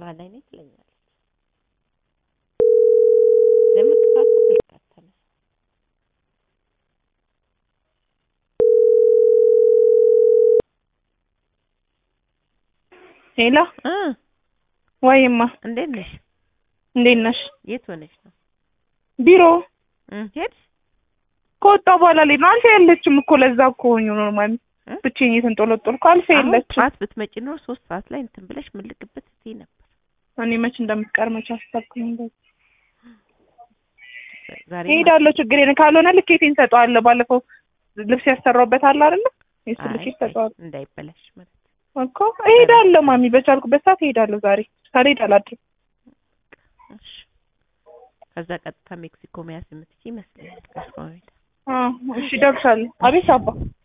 መሀል ላይ ነኝ ትለኛለች። የምትፋቱ ስልክ አታነሳም። ሄሎ እ ወይማ እንዴት ነሽ? እንዴት ነሽ? የት ሆነሽ ነው? ቢሮ እ ሄድሽ? ከወጣሁ በኋላ ላይ ነው። አልፌ የለችም እኮ ለዛ እኮ ሆኜ ኖርማል እ? ብቻዬን የተንጦለጦልኩ አልፌ አሁን የለችም። ጠዋት ብትመጪ ኖሮ ሶስት ሰዓት ላይ እንትን ብለሽ ምልቅበት ስትይ ነበር። እኔ መች እንደምትቀር መች አሰብኩኝ። እንደዚህ ዛሬ እሄዳለሁ፣ ችግር የለም። ካልሆነ ልኬቴን ሰጠዋለሁ። ባለፈው ልብስ ያሰራሁበት አለ አይደለ? የሱ አይ ልኬት ሰጠዋለሁ እንዳይበላሽ ማለት እኮ እሄዳለሁ። ማሚ በቻልኩበት ሰዓት እሄዳለሁ። ዛሬ ካልሄድ አላድርም። እሺ። ከዛ ቀጥታ ሜክሲኮ መያዝ የምትችይ ይመስለኛል። ከእሷ ቤት አዎ፣ እሺ፣ እደርሳለሁ። አቤት አባ